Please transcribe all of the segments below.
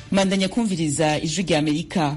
mandanya kumviriza ijwi rya amerika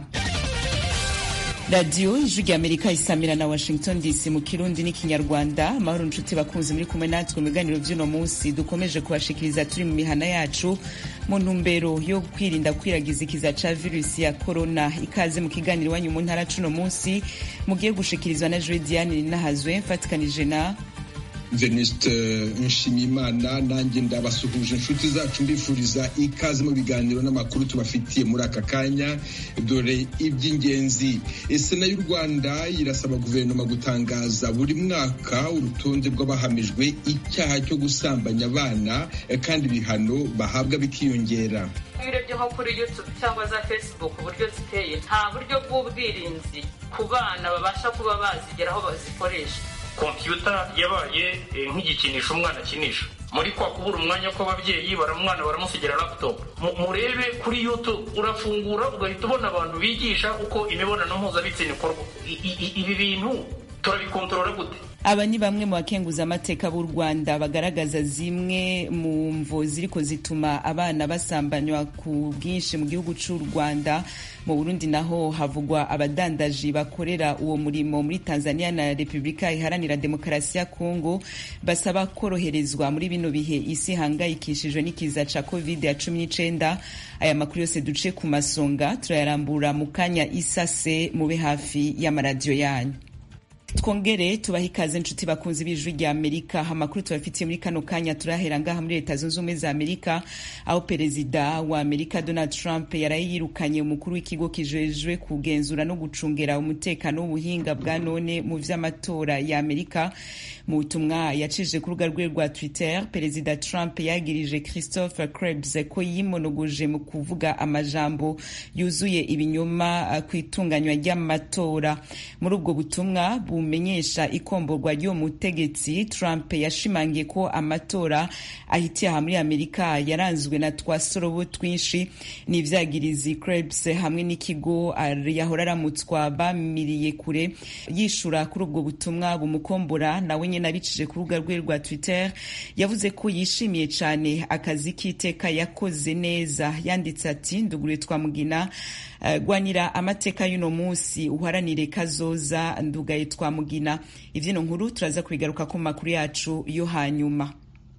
radiyo ijwi rya amerika isamira na washington dc mu kirundi n'ikinyarwanda amahoro nshuti bakunzi muri kumwe natwe mu biganiro by'uno munsi dukomeje kubashikiriza turi mu mihana yacu mu ntumbero yo kwirinda kwiragiza ikiza ca virusi ya korona ikaze mu kiganiro iwanyu mu ntara cuno munsi mugiye gushikirizwa na joe diane rinahazwe mfatikanije na Venuste Nshimiyimana nanjye ndabasuhuje inshuti zacu mbifuriza ikaze mu biganiro n'amakuru tubafitiye muri aka kanya dore iby'ingenzi sena y'u rwanda irasaba guverinoma gutangaza buri mwaka urutonde rw'abahamijwe icyaha cyo gusambanya abana kandi ibihano bahabwa bikiyongera iyo urebye nko kuri youtube cyangwa za facebook uburyo ziteye nta buryo bw'ubwirinzi ku bana babasha kuba bazigeraho bazikoresha kompiyuta yabaye nk'igikinisho umwana akinisha muri kwa kubura umwanya kw'ababyeyi baramwana baramusigira laptop murebe kuri youtube urafungura ugahita ubona abantu bigisha uko imibonano mpuzabitsina ikorwa ibi bintu turabikontorora gute aba ni bamwe mu bakenguza amateka b'u rwanda bagaragaza zimwe mu mvo ziriko zituma abana basambanywa ku bwinshi mu gihugu cy'u rwanda mu burundi naho havugwa abadandaji bakorera uwo murimo muri tanzania na repubulika iharanira demokarasi ya kongo basaba koroherezwa muri bino bihe isi ihangayikishijwe n'ikiza ca covid ya cumi n'icenda aya makuru yose duce ku masonga turayarambura mu kanya isase mube hafi y'amaradiyo yanyu twongere tubaha ikaze nshuti bakunzi b'ijwi rya amerika amakuru tubafitiye muri kano kanya turahera ngaha muri leta zunze ubumwe za amerika aho perezida wa amerika donald trump yaraye yirukanye umukuru w'ikigo kijejwe kugenzura no gucungera umutekano w'ubuhinga bwa none mu vy'amatora ya amerika mu butumwa yacishije ku rubuga rwe rwa twitter perezida trump yagirije christopher krebs ko yimonogoje mu kuvuga amajambo yuzuye ibinyoma ku itunganywa ry'amatora muri ubwo butumwa bumenyesha ikomborwa ry'uwo mutegetsi trump yashimangiye ko amatora ahitiye aha muri amerika yaranzwe na twasorobo twinshi n'ivyagirizi krebs hamwe n'ikigo yahora aramutswa bamiriye kure yishura kuri ubwo butumwa bumukombora nawe nyene abicishije ku rubuga rwe rwa twitter yavuze ko yishimiye cane akazi k'iteka yakoze neza yanditse ati ndugure twamugina gwanira amateka y'uno munsi uharanire kazoza ndugaye twamugina ivyino nkuru turaza kubigaruka ku makuru yacu yo hanyuma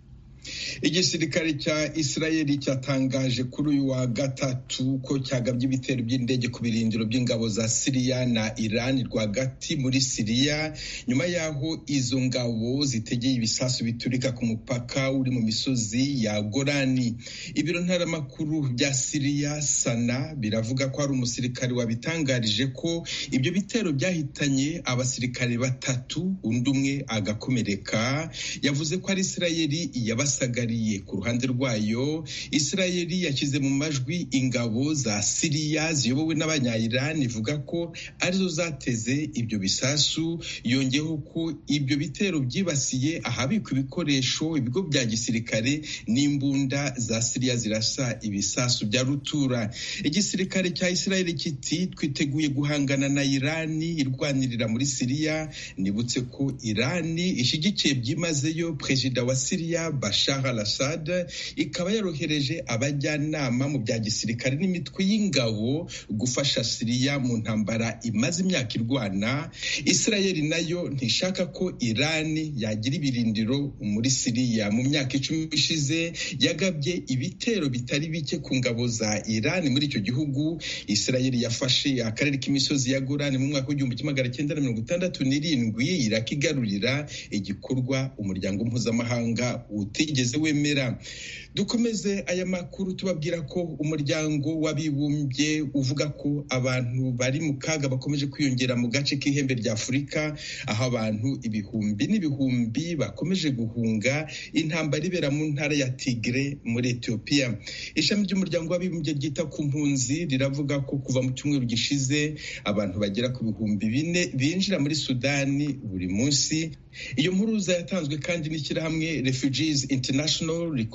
igisirikare cya israeli cyatangaje kuri uyu wa gatatu ko cyagabye ibitero by'indege ku birindiro by'ingabo za siriya na iran rwagati muri siriya nyuma y'aho izo ngabo zitegeye ibisasu biturika ku mupaka uri mu misozi ya gorani ibiro ntaramakuru bya siriya sana biravuga ko hari umusirikare wabitangarije ko ibyo bitero byahitanye abasirikare batatu undi umwe agakomereka yavuze ko ari israeli yabasagariye ku ruhande rwayo israeli yashyize mu majwi ingabo za siriya ziyobowe n'abanyayirani ivuga ko arizo zateze ibyo bisasu yongeyeho ko ibyo bitero byibasiye ahabikwa ibikoresho ibigo bya gisirikare n'imbunda za siriya zirasa ibisasu bya rutura igisirikare cya israeli kiti twiteguye guhangana na irani irwanirira muri siriya nibutse ko irani ishyigikiye byimazeyo perezida wa siriya bashar al assad ikaba yarohereje abajyanama mu bya gisirikare n'imitwe y'ingabo gufasha siriya mu ntambara imaze imyaka irwana israeli nayo ntishaka ko irani yagira ibirindiro muri siriya mu myaka icumi ishize yagabye ibitero bitari bike ku ngabo za irani muri icyo gihugu israeli yafashe akarere k'imisozi ya gorani mu mwaka w'igihumbi kimwe magana cyenda na mirongo itandatu n'irindwi irakigarurira igikorwa umuryango mpuzamahanga utigeze wemera dukomeze aya makuru tubabwira ko umuryango w'abibumbye uvuga ko abantu bari mu kaga bakomeje kwiyongera mu gace k'ihembe rya afurika aho abantu ibihumbi n'ibihumbi bakomeje guhunga intambara ibera mu ntara ya tigre muri etiyopiya ishami ry'umuryango w'abibumbye ryita ku mpunzi riravuga ko kuva mu cyumweru gishize abantu bagera ku bihumbi bine binjira muri sudani buri munsi iyo mpuruza yatanzwe kandi n'ishyirahamwe refugees international rikorera i washington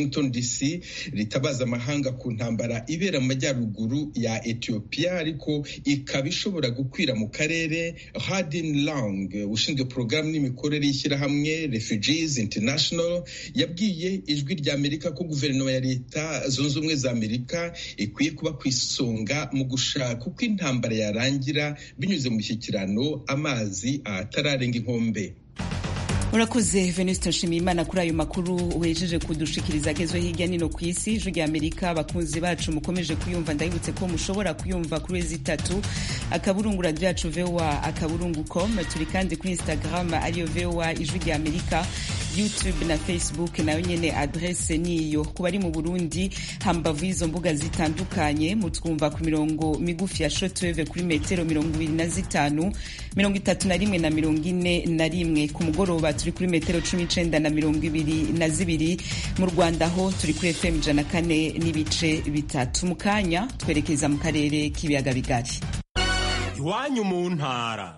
washington dc ritabaza amahanga ku ntambara ibera mu majyaruguru ya ethiopia ariko ikaba ishobora gukwira mu karere hadin lang ushinzwe porogaramu n'imikorere y'ishyirahamwe refugees international yabwiye ijwi rya amerika ko guverinoma ya leta zunze ubumwe za amerika ikwiye kuba ku isonga mu gushaka uko intambara yarangira binyuze mu mishyikirano amazi atararenga inkombe urakoze venuste nshimiyimana kuri ayo makuru wejeje kudushikiriza agezwe hirya nino ku isi ijwi rya amerika abakunzi bacu mukomeje kuyumva ndabibutse ko mushobora kuyumva kuri wezi itatu akaburungu radiyo yacu voa akaburungu com turi kandi kuri instagram ariyo voa ijwi rya amerika youtube na facebook nayo nyene adrese niyo ku bari mu burundi hambavu y'izo mbuga zitandukanye mutwumva ku mirongo migufi ya shotweve kuri metero mirongo ibiri na zitanu mirongo itatu na rimwe na mirongo ine na rimwe ku mugoroba turi kuri metero cumi n'icenda na mirongo ibiri na zibiri mu rwanda ho turi kuri fm ijana kane n'ibice bitatu mu kanya twerekeza mu karere k'ibiyaga bigari iwanyu mu ntara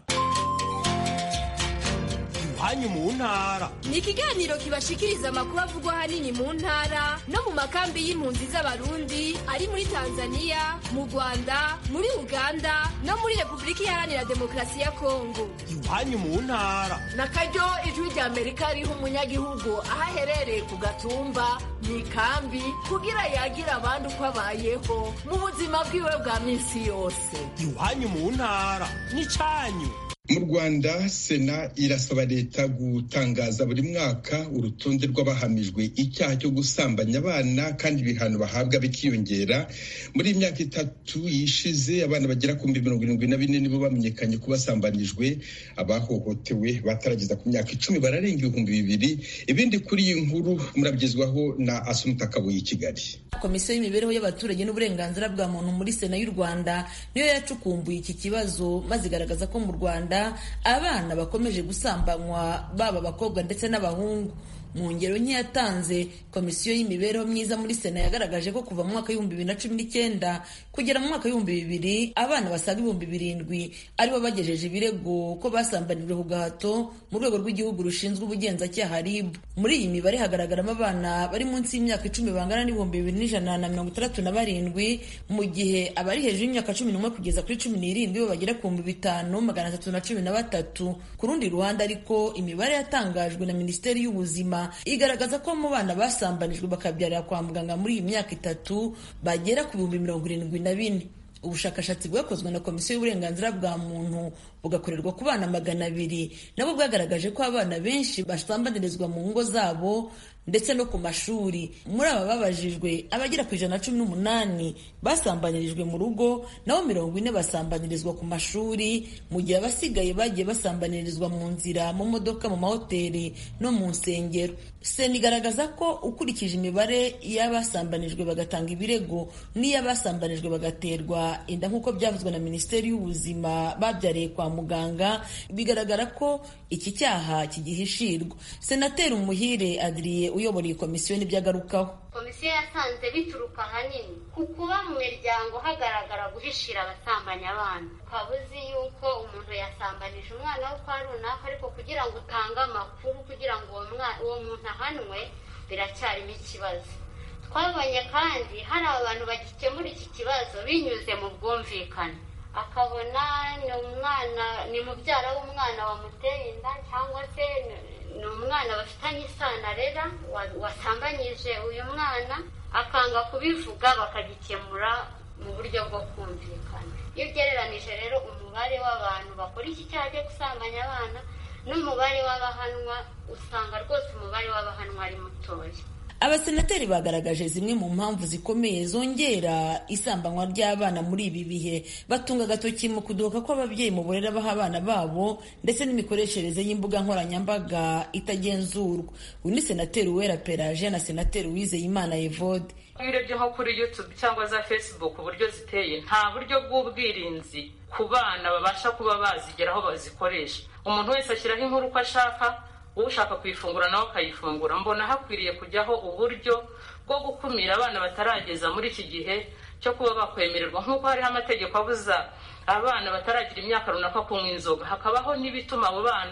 iwanyu mu ntara ni ikiganiro kibashikiriza amakuru avugwa ahanini mu ntara no mu makambi y'impunzi z'abarundi ari muri tanzania mu rwanda muri uganda no muri repubulika iharanira demokarasi ya kongo iwanyu mu ntara na karyo ijwi rya amerika riha umunyagihugu aho aherereye ku gatumba mu ikambi kugira yagira abandi uko abayeho mu buzima bwiwe bwa minsi yose iwanyu mu ntara n'icyanyu mu rwanda sena irasaba leta gutangaza buri mwaka urutonde rw'abahamijwe icyaha cyo gusambanya abana kandi ibihano bahabwa bikiyongera muri iyi myaka itatu yishize abana bagera ku mirongo irindwi na bine nibo bamenyekanye ko basambanijwe abahohotewe batarageza ku myaka icumi bararenga ibihumbi bibiri ibindi kuri iyi nkuru murabigezwaho na asumuta kabuye i kigali komisiyo y'imibereho y'abaturage n'uburenganzira bwa muntu muri sena y'u rwanda niyo yacukumbuye iki kibazo maze igaragaza ko mu rwanda abana bakomeje gusambanywa baba abakobwa ndetse n'abahungu mu ngero nke yatanze komisiyo y'imibereho myiza muri sena yagaragaje ko kuva mu mwaka w'ibihumbi bibiri na cumi n'icyenda kugera mu mwaka w'ibihumbi bibiri abana basaga ibihumbi birindwi aribo bagejeje ibirego ko basambanijwe ku gahato mu rwego rw'igihugu rushinzwe ubugenzacyaha rib muri iyi mibare hagaragaramo abana bari munsi y'imyaka icumi bangana n'ibihumbi bibiri n'ijana na mirongo itandatu na barindwi mu gihe abari hejuru y'imyaka cumi n'umwe kugeza kuri cumi n'irindwi bo bagera ku bihumbi bitanu magana atatu na cumi na batatu ku rundi ruhande ariko imibare yatangajwe na minisiteri y'ubuzima igaragaza ko mu bana basambanijwe bakabyarira kwa muganga muri iyi myaka itatu bagera ku bihumbi mirongo irindwi na bine ubushakashatsi bwakozwe na komisiyo y'uburenganzira bwa muntu bugakorerwa ku bana magana abiri nabo bwagaragaje ko abana benshi basambanirizwa mu ngo zabo ndetse no ku mashuri muri aba babajijwe abagera ku ijana na cumi n'umunani basambanirijwe mu rugo naho mirongo ine basambanirizwa ku mashuri mu gihe abasigaye bagiye basambanirizwa mu nzira mu modoka mu mahoteli no mu nsengero sena igaragaza ko ukurikije imibare y'abasambanijwe bagatanga ibirego n'iy'abasambanijwe bagaterwa inda nk'uko byavuzwe na minisiteri y'ubuzima babyariye kwa muganga bigaragara ko iki cyaha kigihishirwa senateri umuhire adriye uyobora iyi komisiyo n'ibyo agarukaho komisiyo yasanze bituruka ahanini ku kuba mu miryango hagaragara guhishira abasambanya abana ukaba uzi yuko umuntu yasambanije umwana we kwa runaka ariko kugira ngo utange amakuru kugira ngo uwo muntu ahanwe biracyarimo ikibazo twabonye kandi hari abantu bagikemura iki kibazo binyuze mu bwumvikane akabona ni umwana ni mubyara w'umwana wamuteye inda cyangwa se ni umwana bafitanye isano arera wasambanyije uyu mwana akanga kubivuga bakagikemura mu buryo bwo kumvikana iyo ugereranije rero umubare w'abantu bakora iki cyaha cyo gusambanya abana n'umubare w'abahanwa usanga rwose umubare w'abahanwa ari mutoya abasenateri bagaragaje zimwe mu mpamvu zikomeye zongera isambanywa ry'abana muri ibi bihe batunga agatoki mu kudoka kw'ababyeyi mu burere baha abana babo ndetse n'imikoreshereze y'imbuga nkoranyambaga itagenzurwa uyu ni senateri uwera peraje na senateri uwizeyimana evode iyo urebye nko kuri youtube cyangwa za facebook uburyo ziteye nta buryo bw'ubwirinzi ku bana babasha kuba bazigeraho bazikoresha umuntu wese ashyiraho inkuru uko ashaka ushaka kuyifungura nawe akayifungura mbona hakwiriye kujyaho uburyo bwo gukumira abana batarageza muri iki gihe cyo kuba bakwemererwa nk'uko hariho amategeko abuza abana bataragira imyaka runaka kunywa inzoga hakabaho n'ibituma abo bana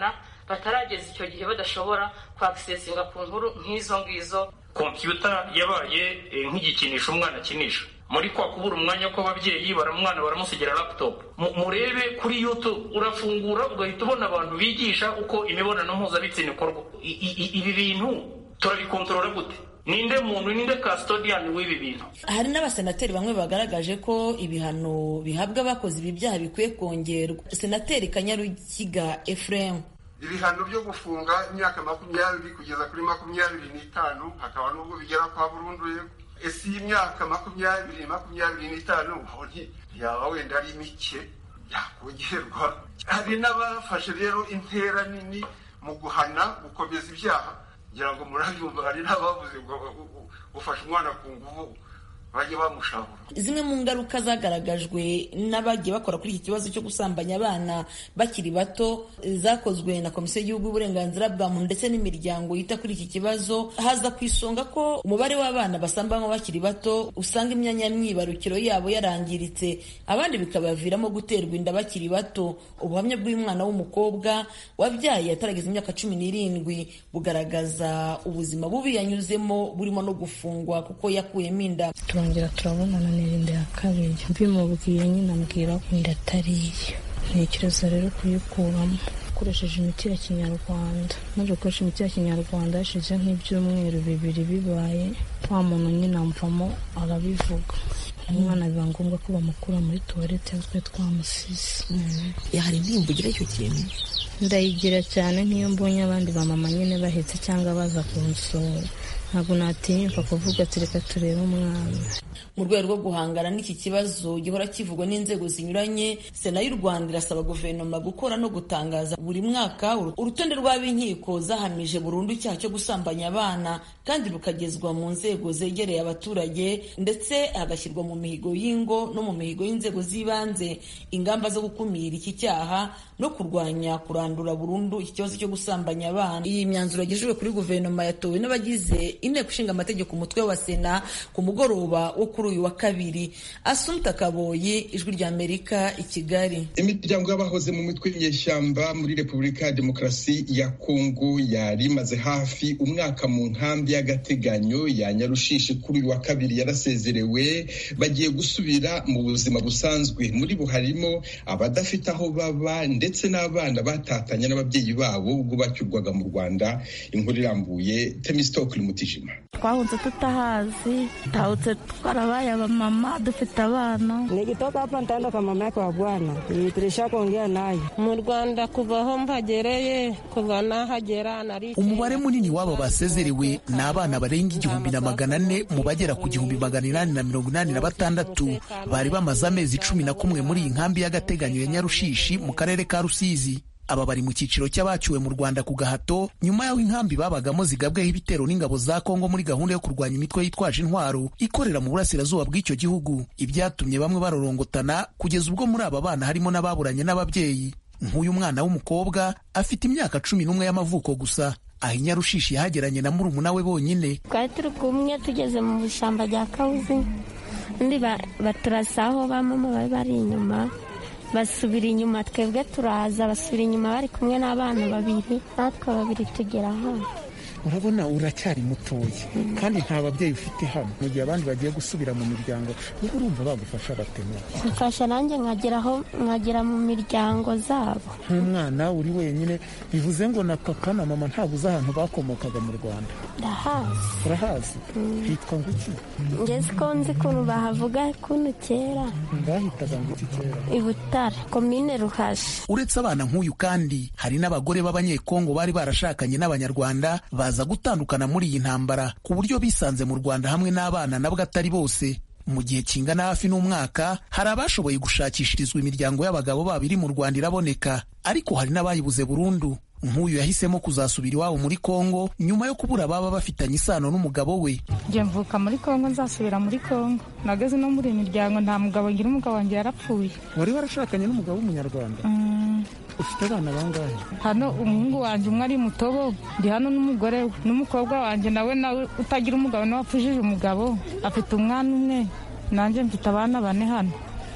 batarageza icyo gihe badashobora kwakisesinga ku nkuru nk'izo ngizo kompiyuta yabaye nk'igikinisho umwana akinisha muri kwa kubura umwanya kw'ababyeyi baramwana baramusigira laptop murebe kuri youtube urafungura ugahita ubona abantu bigisha uko imibonano mpuzabitsina ikorwa ibi bintu turabikontorora gute ninde muntu ninde custodian w'ibi bintu hari n'abasenateri bamwe bagaragaje ko ibihano bihabwa abakoze ibi byaha bikwiye kongerwa senateri kanyarukiga ephraim ibihano byo gufunga imyaka makumyabiri kugeza kuri makumyabiri n'itanu hakaba n'ubwo bigera kwa burundu ese iyi myaka makumyabiri makumyabiri n'itanu yaba wenda ari mike yakongerwa hari n'abafashe rero intera nini mu guhana gukomeza ibyaha ngira ngo murabyumva hari n'abavuze ngo ufashe umwana ku nguvu bajye bamushabura zimwe mu ngaruka zagaragajwe n'abagiye bakora kuri iki kibazo cyo gusambanya abana bakiri bato zakozwe na komisiyo y'igihugu y'uburenganzira bwa muntu ndetse n'imiryango yita kuri iki kibazo haza ku isonga ko umubare w'abana basambanywa bakiri bato usanga imyanya myibarukiro yabo yarangiritse abandi bikabaviramo guterwa inda bakiri bato ubuhamya bw'umwana w'umukobwa wabyaye atarageza imyaka cumi n'irindwi bugaragaza ubuzima bubi yanyuzemo burimo no gufungwa kuko yakuyemo inda turongera turabonana n'irinde ya kabiri mbimubwiye nyine ambwira ko inda atari iye ntekereza rero kuyikuramo ukoresheje imiti ya kinyarwanda maze gukoresha imiti ya kinyarwanda hashize nk'ibyumweru bibiri bibaye wa muntu nyine amvamo arabivuga umwana biba ngombwa ko bamukura muri tuwarete twe twamusize hari indirimbo ugira icyo kintu ndayigira cyane nk'iyo mbonye abandi bamama nyine bahetse cyangwa baza kunsura ntabwo natinyuka kuvuga ati reka turebe umwana mu rwego rwo guhangana n'iki kibazo gihora kivugwa n'inzego zinyuranye sena y'u rwanda irasaba guverinoma gukora no gutangaza buri mwaka urutonde rw'ab'inkiko zahamije burundu icyaha cyo gusambanya abana kandi rukagezwa mu nzego zegereye abaturage ndetse hagashyirwa mu mihigo y'ingo no mu mihigo y'inzego z'ibanze ingamba zo gukumira iki cyaha no kurwanya kurandura burundu iki kibazo cyo gusambanya abana iyi myanzuro yagejejwe kuri guverinoma yatowe n'abagize inteko ishinga amategeko umutwe wa sena ku mugoroba wo kuri uyu wa kabiri asumta kaboyi ijwi rya amerika i kigali imiryango y'abahoze mu mitwe y'inyeshyamba muri repubulika ya demokarasi ya kongo yari imaze hafi umwaka mu nkambi y'agateganyo ya nyarushishi kuri uyu wa kabiri yarasezerewe bagiye gusubira mu buzima busanzwe muri bo harimo abadafite aho baba ndetse n'abana batatanye n'ababyeyi babo ubwo bacyurwaga mu rwanda inkuru irambuye temisitokuri mutijima twahunze tutahazi tahutse twarabaye abamama dufite abana nikitoka hapa nitaenda mama yake wa bwana tulisha kuongea naye mu rwanda kuva aho mpagereye kuva nahagera nari umubare munini w'aba basezerewe ni abana barenga igihumbi na magana ane mu bagera ku gihumbi magana inani na mirongo inani na batandatu bari bamaze amezi cumi na kumwe muri iyi nkambi y'agateganyo ya nyarushishi mu karere ka rusizi aba bari mu cyiciro cy'abaciwe mu rwanda ku gahato nyuma y'aho inkambi babagamo zigabweho ibitero n'ingabo za kongo muri gahunda yo kurwanya imitwe yitwaje intwaro ikorera mu burasirazuba bw'icyo gihugu ibyatumye bamwe barorongotana kugeza ubwo muri aba bana harimo n'ababuranye n'ababyeyi nk'uyu mwana w'umukobwa afite imyaka cumi n'umwe y'amavuko gusa aho inyarushishi yahageranye na murumuna we bonyine twari turi kumwe tugeze mu ishyamba rya kawuzi undi baturasa aho ba mama bari bari inyuma basubira inyuma twebwe turaza basubira inyuma bari kumwe n'abana babiri natwe babiri tugera hano urabona uracyari mutoya kandi nta babyeyi ufite hano mu gihe abandi bagiye gusubira mu miryango niba urumva bagufasha batema mfasha nanjye nkageraho nkagera mu miryango zabo nk'umwana uri wenyine bivuze ngo na papa na mama ntabwo uzi ahantu bakomokaga mu rwanda ndahazi urahazi hitwa ngo iki ngeze ko nzi ukuntu bahavuga kuno kera bahitaga ngo iki kera i butare komine ruhashi uretse abana nk'uyu kandi hari n'abagore b'abanyekongo bari barashakanye n'abanyarwanda baza gutandukana muri iyi ntambara ku buryo bisanze mu rwanda hamwe n'abana nabwo atari bose mu gihe kingana hafi n'umwaka hari abashoboye gushakishirizwa imiryango y'abagabo babo iri mu rwanda iraboneka ariko hari n'abayibuze burundu nk'uyu yahisemo kuzasubira iwabo muri kongo nyuma yo kubura baba bafitanye isano n'umugabo we njye mvuka muri kongo nzasubira muri kongo nageze no muri iyi miryango nta mugabo ngira umugabo wanjye yarapfuye wari warashakanye n'umugabo w'umunyarwanda ufite abana bangahe hano umuhungu wanjye umwe ari mutobo ndi hano n'umugore we n'umukobwa wanjye nawe nawe utagira umugabo nawe wapfushije umugabo afite umwana umwe nanjye mfite abana bane hano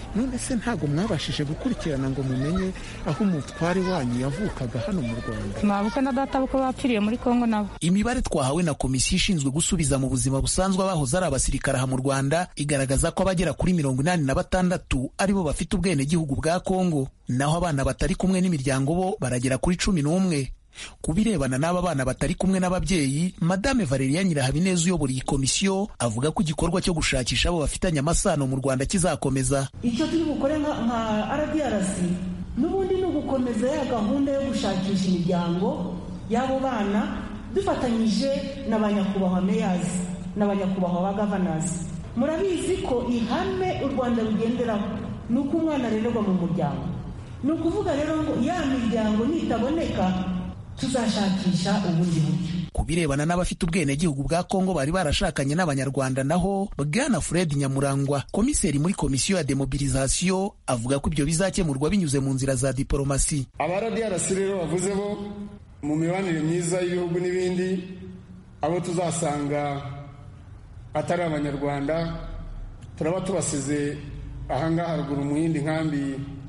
none se ntabwo mwabashije gukurikirana ngo mumenye aho umutware wanyu yavukaga hano mu rwanda mwabuka na data buko bapfiriye muri kongo nabo imibare twahawe na komisiyo ishinzwe gusubiza mu buzima busanzwe abahoze ari abasirikare aha mu rwanda igaragaza ko abagera kuri mirongo inani na batandatu aribo bafite ubwenegihugu bwa kongo naho abana batari kumwe n'imiryango bo baragera kuri cumi n'umwe ku birebana n'aba bana batari kumwe n'ababyeyi madame valeria nyirahabineza uyobora iyi komisiyo avuga ko igikorwa cyo gushakisha abo bafitanye amasano mu rwanda kizakomeza icyo turi bukore nka rdrc n'ubundi ni ugukomeza ya gahunda yo gushakisha imiryango y'abo bana dufatanyije na ba nyakubahwa meyazi na ba nyakubahwa ba gavanazi murabizi ko ihame u rwanda rugenderaho ni uko umwana arererwa mu muryango ni ukuvuga rero ngo ya miryango nitaboneka tuzashakisha ubundi buryo ku birebana n'abafite ubwenegihugu bwa kongo bari barashakanye n'abanyarwanda naho bwana fred nyamurangwa komiseri muri komisiyo ya demobilizasiyo avuga ko ibyo bizakemurwa binyuze mu nzira za diporomasi abaradiyarasi rero bavuze bo mu mibanire myiza y'ibihugu n'ibindi abo tuzasanga atari abanyarwanda turaba tubasize ahangaha haruguru mu yindi nkambi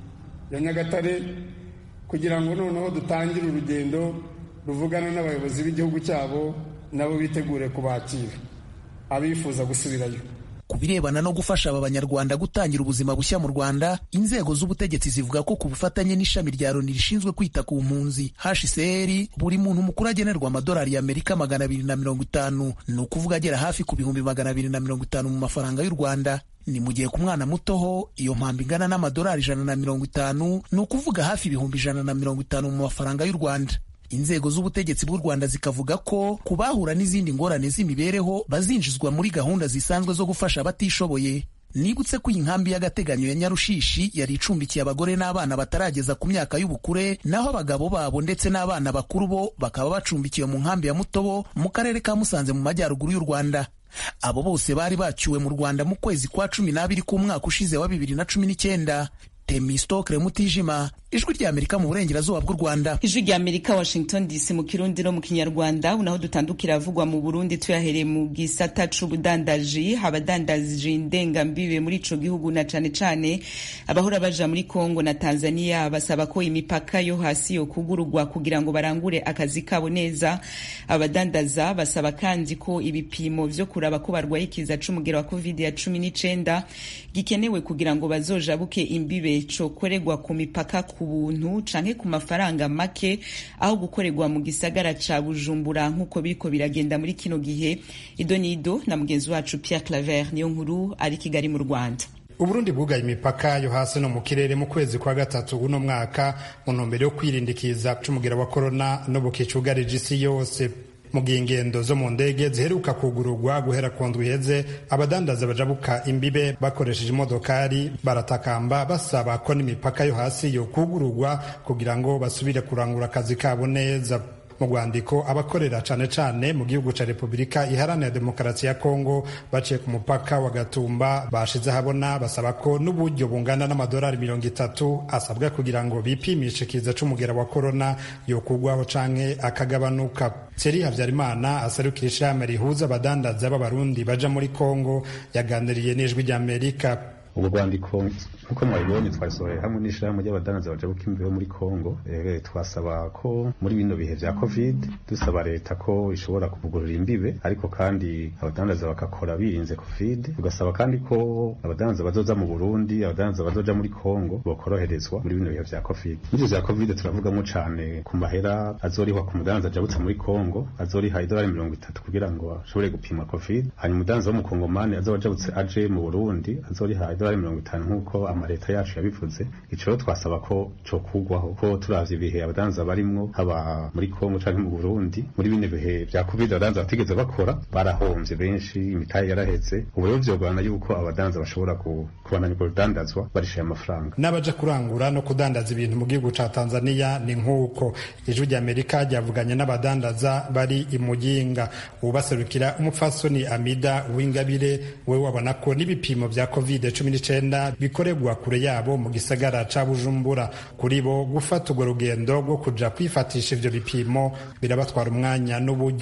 ya nyagatare kugira ngo noneho dutangire urugendo ruvugana n'abayobozi b'igihugu cyabo nabo bitegure kubakira abifuza gusubirayo ku birebana no gufasha aba banyarwanda gutangira ubuzima bushya mu rwanda inzego z'ubutegetsi zivuga ko ku bufatanye n'ishami rya loni rishinzwe kwita ku mpunzi hcr buri muntu mukuru agenerwa amadolari y'amerika magana abiri na mirongo itanu ni ukuvuga agera hafi ku bihumbi magana abiri na mirongo itanu mu mafaranga y'u rwanda ni mu gihe ku mwana mutoho iyo mpambo ingana n'amadolari ijana na mirongo itanu ni ukuvuga hafi ibihumbi ijana na mirongo itanu mu mafaranga y'u rwanda inzego z'ubutegetsi bw'u rwanda zikavuga ko ku bahura n'izindi ngorane z'imibereho bazinjizwa muri gahunda zisanzwe zo gufasha abatishoboye nibutse ko iyi nkambi y'agateganyo ya nyarushishi yari icumbikiye abagore n'abana batarageza ku myaka y'ubukure naho abagabo babo ndetse n'abana bakuru bo bakaba bacumbikiwe mu nkambi ya mutobo mu karere ka musanze mu majyaruguru y'u rwanda abo bose bari bacyuwe mu rwanda mu kwezi kwa cumi n'abiri k'umwaka ushize wa bibiri na cumi n'icyenda temistokre mutijima ijwi ry'amerika mu burengerazuba bw'u rwanda ijwi ry'amerika washington dc mu kirundi no mu kinyarwanda unaho dutandukira avugwa mu burundi tuyahereye mu gisata c'ubudandaji abadandaji ndengambibe muri ico gihugu na cane cane abahora baja muri kongo na tanzania basaba ko imipaka yo hasi yo kugurugwa kugira ngo barangure akazi kabo neza abadandaza basaba kandi ko ibipimo vyo kuraba ko barwaye ikiza c'umugero wa covid ya cumi n'icenda gikenewe kugira ngo bazojabuke imbibe cokorerwa ku mipaka ku buntu canke ku mafaranga make aho gukorerwa mu gisagara ca bujumbura nk'uko biriko biragenda muri kino gihe ido nido na mugenzi wacu pierre claver niyo nkuru ari kigali mu rwanda uburundi bwugaye imipaka yo hasi no mu kirere mu kwezi kwa gatatu uno mwaka mu ntumbero yo kwirindikiza c'umugera wa korona n'ubuki cugarije isi yose mu gihe ingendo zo mu ndege ziheruka kugururwa guhera ku ndwi iheze abadandaza bajabuka imbibe bakoresheje imodokari baratakamba basaba ko n'imipaka yo hasi yo kugururwa kugira ngo basubire kurangura akazi kabo neza mu rwandiko abakorera cane cane mu gihugu ca repubulika iharanira demokarasi ya kongo baciye ku mupaka wa gatumba bashize habona basaba ko n'uburyo bungana n'amadolari mirongo itatu asabwa kugira ngo bipimishe ikiza c'umugera wa korona yokugwaho canke akagabanuka Thierry Havyarimana aserukira ishirahamwe rihuza abadandaza b'abarundi baja muri kongo yaganiriye n'ijwi ry'amerika ubwo rwandiko nk'uko mwabibonye twasohoye hamwe n'ishirahamwe ry'abadandaza bajabuka imbeho muri kongo e, twasaba ko muri bino bihe vya covid dusaba leta ko ishobora kuvugurura imbibe ariko kandi abadandaza bagakora birinze covid tugasaba kandi ko abadandaza bazoza mu burundi abadandaza bazoja muri kongo bokoroherezwa muri bino bihe vya covid muri vya covid turavugamo cane ku mahera azorihwa ku mudandaza ajabutse muri kongo azoriha idolari mirongo itatu kugira ngo ashobore gupimwa covid hanyuma umudandaza w'umukongomani azoba ajabutse aje mu burundi azoriha idolari mirongo itanu nk'uko amaleta yacu yabivuze ico rero twasaba ko cokugwaho ko turavye ibihe abadanza barimwo haba muri Kongo canke mu Burundi muri bine bihe vya covid abadanza batigeze bakora barahomvye benshi imitahe yaraheze ubu rero vyogorana yuko abadanza bashobora kubandanya urwo rudandazwa barishaye amafaranga n'abaja kurangura no kudandaza ibintu mu gihugu ca Tanzania ni nk'uko ijwi ry'Amerika ryavuganye n'abadandaza bari i Muyinga ubaserukira umupfasoni Amida Uwingabire we wabona ko n'ibipimo vya covid cumi n'icenda bikorerwa kure yabo mu gisagara ca Bujumbura kuri bo gufata urwo rugendo rwo kuja kwifatisha ivyo bipimo birabatwara umwanya n'uburyo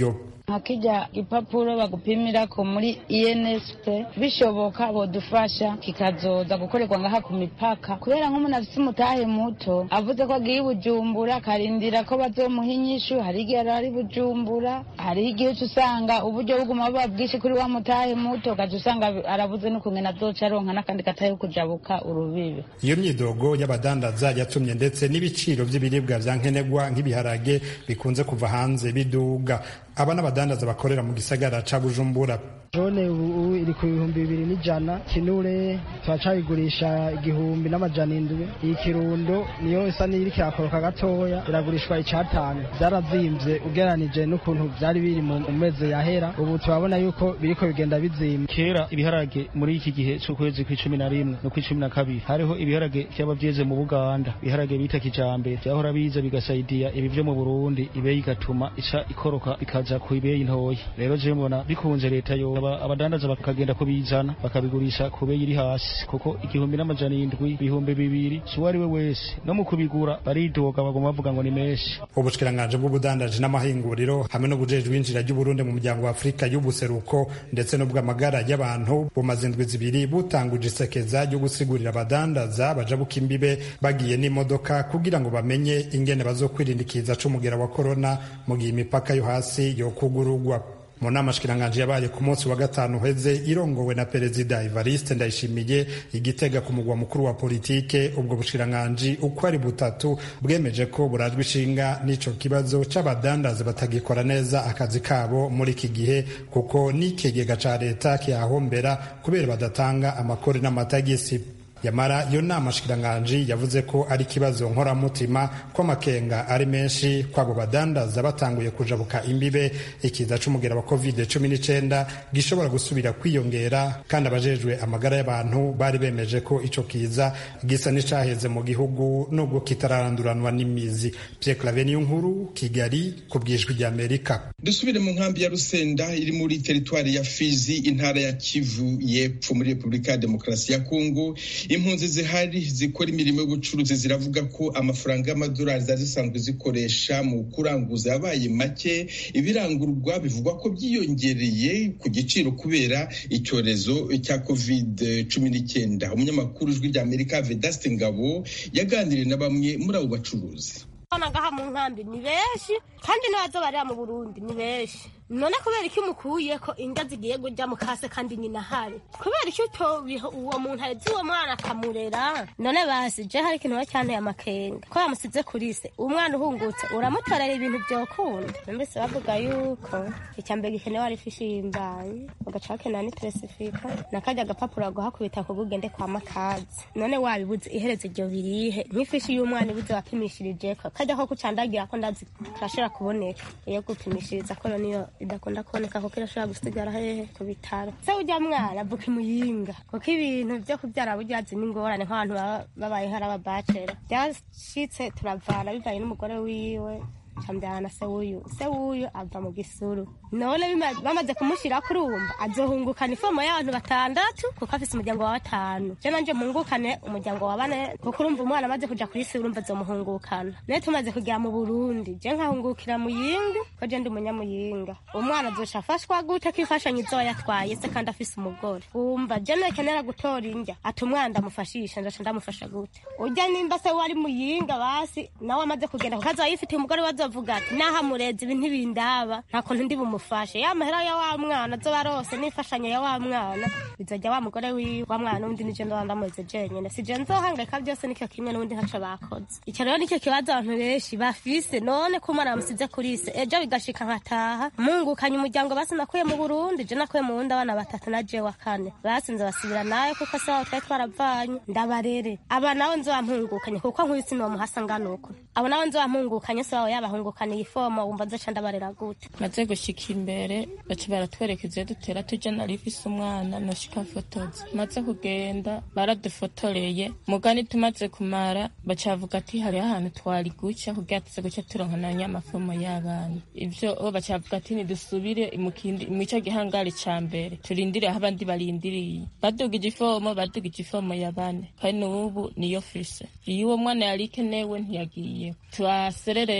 nka kijya gipapuro bagupimirako muri insp bishoboka bodufasha kikazoza gukorerwa ngaha ku mipaka kubera nk'umuntu afite umutahe muto avuze ko agiye i bujumbura akarindira ko bazomuha inyishu hari igihe ari bujumbura hariho igihe uca usanga uburyo buguma buba bwinshi kuri wa mutahe muto ugaca usanga arabuze n'ukungena azoca aronka n'akandi katahe kujabuka urubibe iyo myidogo y'abadandaza yatumye ndetse n'ibiciro by'ibiribwa vya nkenerwa nk'ibiharage bikunze kuva hanze biduga aba n'abadandaza bakorera mu gisagara ca bujumbura jone ubu iri ku bihumbi bibiri n'ijana kinure turacayigurisha igihumbi n'amajana indwi iyi kirundo niyo isa n'iri kirakoroka gatoya iragurishwa icatanu byarazimvye ugeranije n'ukuntu vyari biri mu mezi yahera ubu turabona yuko biriko bigenda bizimba kera ibiharage muri iki gihe c'ukwezi kw'icumi na rimwe no kw'icumi na kabiri hariho ibiharage vyaba vyeze mu buganda ibiharage bita kijambere vyahora biza bigasaidiya ibi vyo mu burundi ibeyi igatuma ica ikoroka bikaja ku ibeyi ntoya rero je mbona bikunze leta yo abadandaza bakagenda kubizana bakabigurisha ku beyi iri hasi kuko igihumbi n'amajana indwi ibihumbi bibiri si uwo ari we wese no mu kubigura baridoga bagoma bavuga ngo ni menshi ubushikiranganje bw'ubudandaji n'amahinguriro hamwe n'ubujejwe injira ry'uburundi mu muryango wa afurika y'ubuseruko ndetse n'ubw'amagara y'abantu bumaze indwi zibiri butanguje isekeza ryo gusigurira abadandaza baja buka imbibe bagiye n'imodoka kugira ngo bamenye ingene bazokwirindikiza c'umugera wa korona mu gihe imipaka yo hasi yokugurugwa mu nama shikiranganje yabaye ku munsi wa gatanu uheze irongowe na perezida Evariste Ndayishimiye igitega ku mugwa mukuru wa politike ubwo bushikiranganje uko ari butatu bwemeje ko burajwe ishinga n'ico kibazo c'abadandaza batagikora neza akazi kabo muri iki gihe kuko n'ikigega ca leta kiyahombera kubera badatanga amakori n'amatagisi yamara iyo nama shikiranganji yavuze ko ari ikibazo nkoramutima ko amakenga ari menshi kwabo badandaza batanguye kujabuka imbibe ikiza c'umugera wa covid cumi n'icenda gishobora gusubira kwiyongera kandi abajejwe amagara y'abantu bari bemeje ko ico kiza gisa n'icaheze mu gihugu nubwo kitararanduranwa n'imizi Pierre Claver niyo nkuru Kigali ku bwijwi ry'Amerika dusubire mu nkambi ya Rusenda iri muri teritwari ya Fizi intara ya Kivu y'epfo muri Repubulika ya Demokarasi ya Kongo impunzi zihari zikora imirimo y'ubucuruzi ziravuga ko amafaranga y'amadolari zari zisanzwe zikoresha mu kuranguza yabaye make ibirangurwa bivugwa ko byiyongereye ku giciro kubera icyorezo cya covid cumi n'icyenda umunyamakuru ijwi rya amerika vedaste ngabo yaganiriye na bamwe muri abo bacuruzi ngaha mu nkambi ni benshi kandi n'abazo barira mu burundi ni benshi none kubera iki umukuye ko inda zigiye kujya mu kase kandi nyina ahari kubera iki utobiha uwo muntu ahetse uwo mwana akamurera none basi je hari ikintu cyanteye amakenga ko yamusize kuri se umwana uhungutse uramutorera ibintu byokunda mbese bavuga yuko icyambere gikenewe ari ifishi y'imbanyi ugaca bakenera n'iteresifika nakajya agapapuro baguhakubita ku bugende kwa makazi none wabibuze ihereze iryo birihe nk'ifishi y'umwana ibuze wapimishirijeko kajya ko kucandagira ko ndazi karashobora kuboneka iyo gupimishiriza ko niyo idakunda kuboneka kuko irashobora gusigara hehe ku bitaro se ujya mwana avuka imuyinga kuko ibintu byo kubyara buryazi n'ingorane nk'abantu babayeho ari ababacera byashitse turavana bivanye n'umugore wiwe cambyana se wuyu se wuyu ava mu gisuru none bamaze kumushyira kuri urumva azohungukana ifomo y'abantu batandatu kuko afise umuryango wa batanu je nanje mpungukane umuryango wa bane kuko urumva umwana amaze kuja kuri isi urumva azomuhungukana naye tumaze kugera mu burundi je nkahungukira muyinga ko je ndi umunyamuyinga umwana azoca afashwa gute ko imfashanyo izoba yatwaye se kandi afise umugore wumva je nekenera gutora indya ati umwana ndamufashisha ndaca ndamufasha gute urya nimba se wari muyinga basi nawe amaze kugenda kuko azoba yifitiye umugore wazo avuga ati naho amurezi ibi ntibindaba nta kuntu ndi bumufashe ya mahera ya wa mwana azoba arose n'imfashanyo ya wa mwana bizajya wa mugore wiwe wa mwana n'undi nije ndoba ndamureze jenyene sije nzohangayika byose nicyo kimwe n'ubundi ntaco bakoze icyo rero nicyo kibazo abantu benshi bafise none ko umwana bamusize kuri se ejo bigashika nkataha mungukanye umuryango basi nakuye mu burundi je nakuye mu wundi abana batatu na je wa kane basinze basubira nawe kuko se wabo twari twaravanye ndabarere aba nawe nzobampungukanye kuko nkubisi nibamuhasa ngana uko abo nawe nzobampungukanye se wabo yabaha bahungukaniye ifomo wumva nzoca ndabarera gute maze gushika imbere baca baratwerekeza dutera tuja nari mfise umwana noshika mfotoza maze kugenda baradufotoreye mugani tumaze kumara baca bavuga ati hariho ahantu twari guca kugira tuze guca turonka na nyamafomo y'abana ivyo bo baca bavuga ati nidusubire mw'ico gihangari ca mbere turindire aho abandi barindiriye badugije ifomo badugije ifomo ya bane kandi n'ubu niyo fise iyo uwo mwana yari ikenewe ntiyagiye twaserere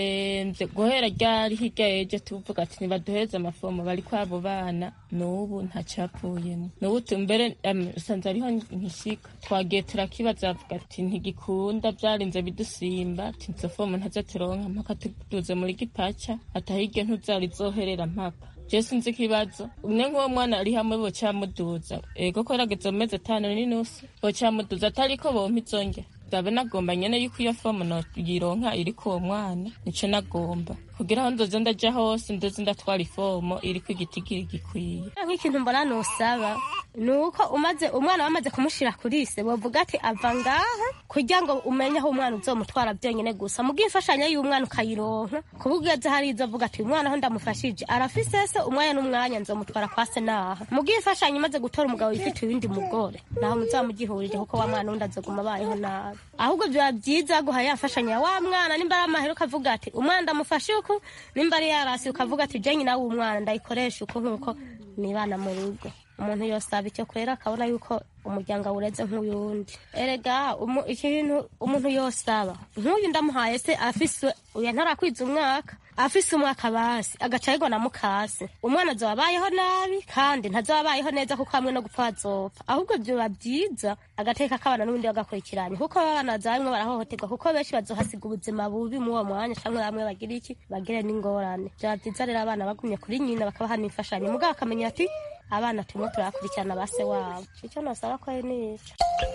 byagenze guhera ryari hirya yeje tuvuga ati nibaduheze amafomo bari kwabo bana n'ubu ntacapuyemo n'ubu mbere usanze ariho nkishika twagiye turakibaza bavuga ati ntigikunda byarinze bidusimba ati izo fomo ntazo turonka mpaka tuduze muri gipaca atahirya ntuzari zoherera mpaka je sinzi ikibazo umwe nk'uwo mwana ari hamwe bocamuduza ego ko yarageze mu mezi atanu n'inusu bocamuduza atariko bompa izonge ndabe nagomba nyene yuko iyo fomu noyironka iriko uwo mwana nico nagomba kugira aho nzoze ndaja hose ndoze ndatwara ifomo iriko igitigiri gikwiye nk'ikintu mbona nosaba ni uko umaze umwana bamaze kumushira kuri ise bavuga ati ava ngaha kugira ngo umenye aho umwana uzomutwara byonyine gusa mu bw'imfashanyo y'umwana ukayironka kuba ugeze hari izo avuga ati uyu mwana aho ndamufashije arafise se umwanya n'umwanya nzomutwara kwa se naha mu bw'imfashanyo umaze gutora umugabo yifitiye uwundi mugore naho muzamugihurije kuko wa mwana wundi azoguma abayeho nabi ahubwo biba byiza guha yafashanya ya wa mwana nimba ari amahera ukavuga ati umwana ndamufashe uku nimba ari yarasi ukavuga ati je nyina w'umwana ndayikoresha uko nk'uko nibana mu rugo umuntu yosaba icyo kwera akabona yuko umuryango awureze nk'uyundi erega ikintu umuntu yosaba nk'uyu ndamuhaye se afise uya ntarakwiza umwaka afise umwaka basi agaca yigwa na mukase umwana azoba abayeho nabi kandi ntazoba abayeho neza kuko hamwe no gupfa azopfa ahubwo vyoba vyiza agateka k'abana n'ubundi bagakurikiranye kuko abana baza bamwe barahohoterwa kuko benshi bazohasiga ubuzima bubi muri uwo mwanya canke bamwe bagira iki bagire n'ingorane vyoba vyiza rero abana bagumye kuri nyina bakabaha n'imfashanyo mugabo akamenya ati abana turimo turakurikirana ba se wabo icyo nosaba ko ari nica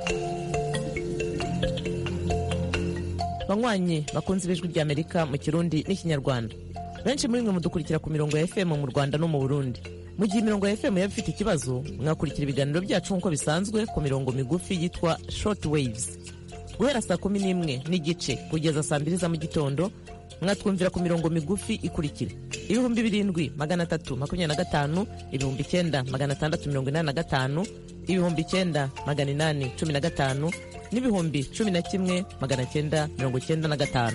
banywanyi bakunze ibijwi ry'amerika mu kirundi n'ikinyarwanda benshi muri mwe mudukurikira ku mirongo ya fm mu rwanda no mu burundi mu gihe imirongo ya fm yaba ifite ikibazo mwakurikira ibiganiro byacu nk'uko bisanzwe ku mirongo migufi yitwa short waves guhera saa kumi n'imwe n'igice kugeza saa mbiri za mu gitondo mwatwumvira ku mirongo migufi ikurikira ibihumbi birindwi magana atatu makumyabiri na gatanu ibihumbi icyenda magana atandatu mirongo inani na gatanu ibihumbi icyenda magana inani cumi na gatanu n'ibihumbi cumi na kimwe magana cyenda mirongo cyenda na gatanu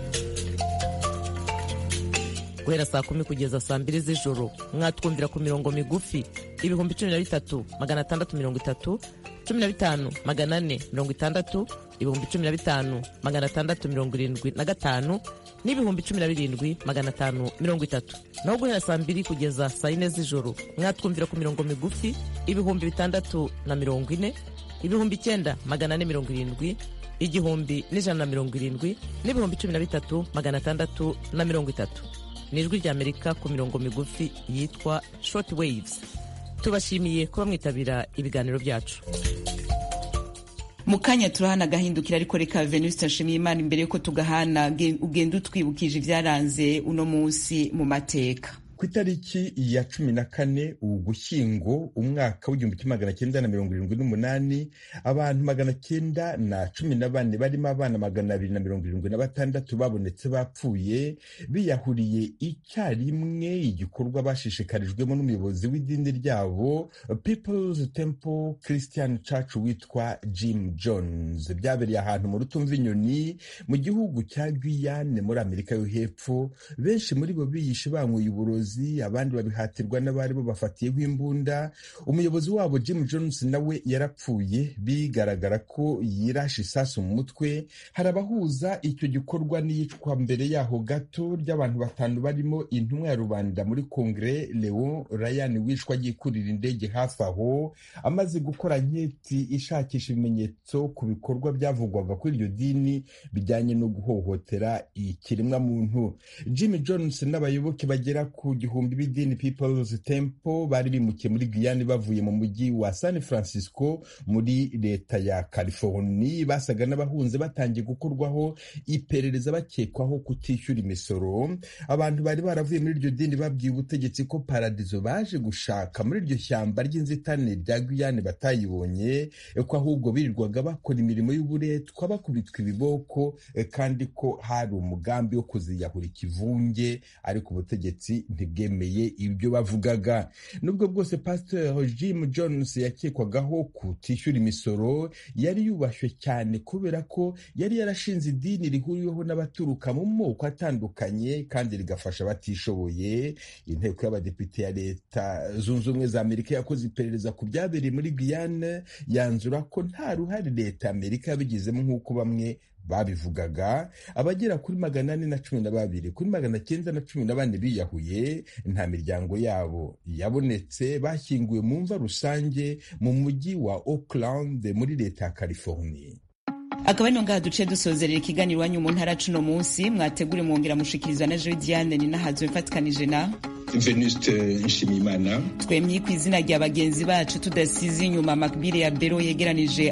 guhera saa kumi kugeza saa mbiri z'ijoro mwatwumvira ku mirongo migufi ibihumbi cumi na bitatu magana atandatu mirongo itatu cumi na bitanu magana ane mirongo itandatu ibihumbi cumi na bitanu magana atandatu mirongo irindwi na gatanu n'ibihumbi cumi na birindwi magana atanu mirongo itatu naho guhera saa mbiri kugeza saa yine z'ijoro mwatwumvira ku mirongo migufi ibihumbi bitandatu na mirongo ine ibihumbi icyenda magana ane mirongo irindwi igihumbi n'ijana na mirongo irindwi n'ibihumbi cumi na bitatu magana atandatu na mirongo itatu ni ijwi ry'amerika ku mirongo migufi yitwa short waves tubashimiye kuba mwitabira ibiganiro byacu mu kanya turahana agahindukira ariko reka venuste nshimiye imana imbere yuko tugahana ugenda utwibukije ibyaranze uno munsi mu mateka ku itariki ya cumi na kane ugushyingo umwaka w'igihumbi kimwe magana cyenda na mirongo irindwi n'umunani abantu magana cyenda na cumi na bane barimo abana magana abiri na mirongo irindwi na batandatu babonetse bapfuye biyahuriye icyarimwe igikorwa bashishikarijwemo n'umuyobozi w'idini ryabo People's Temple Christian Church witwa Jim Jones byabereye ahantu mu rutumva inyoni mu gihugu cya Guyane muri Amerika yo hepfo benshi muri bo biyishe banyweye uburozi abandi babihatirwa n'abari bo bafatiyeho imbunda umuyobozi wabo Jim Jones nawe yarapfuye bigaragara ko yirashe isasu mu mutwe hari abahuza icyo gikorwa n'iyicwa mbere yaho gato ry'abantu batanu barimo intumwa ya rubanda muri kongere Leon Ryan wishwa agiye kurira indege hafi aho amaze gukora nketi ishakisha ibimenyetso ku bikorwa byavugwaga kuri iryo dini bijyanye no guhohotera ikiremwamuntu Jim Jones n'abayoboke bagera ku gihumbi b'idini People's Temple bari bimukiye muri Guyane bavuye mu mujyi wa San Francisco muri leta ya California basaga n'abahunze batangiye gukorwaho iperereza bakekwaho kutishyura imisoro abantu bari baravuye muri iryo dini babwiye ubutegetsi ko paradizo baje gushaka muri iryo shyamba ry'inzitane rya Guyane batayibonye ko ahubwo birirwaga bakora imirimo y'uburetwa bakubitwa ibiboko kandi ko hari umugambi wo kuziyahura ikivunge ariko ubutegetsi ntibwemeye ibyo bavugaga nubwo bwose pastor Jim Jones yakekwagaho kutishyura imisoro yari yubashywe cyane kubera ko yari yarashinze idini rihuriweho n'abaturuka mu moko atandukanye kandi rigafasha abatishoboye inteko y'abadepite ya leta zunze ubumwe za amerika yakoze iperereza ku byabereye muri Guyane yanzura ko nta ruhare leta ya amerika yabigizemo nk'uko bamwe babivugaga abagera kuri magana ane na cumi na babiri kuri magana cyenda na cumi na bane biyahuye nta miryango yabo yabonetse bashyinguwe mu mva rusange mu mujyi wa Oakland muri leta ya California akaba ari ngaha duce dusozerera ikiganiro iwanyu mu ntara cuno munsi mwategure mwongera mushikirizwa na Joy Diane ni nahazo mfatikanije na Venuste Nshimiyimana twemye ku izina rya bagenzi bacu tudasize inyuma makbire ya bero yegeranije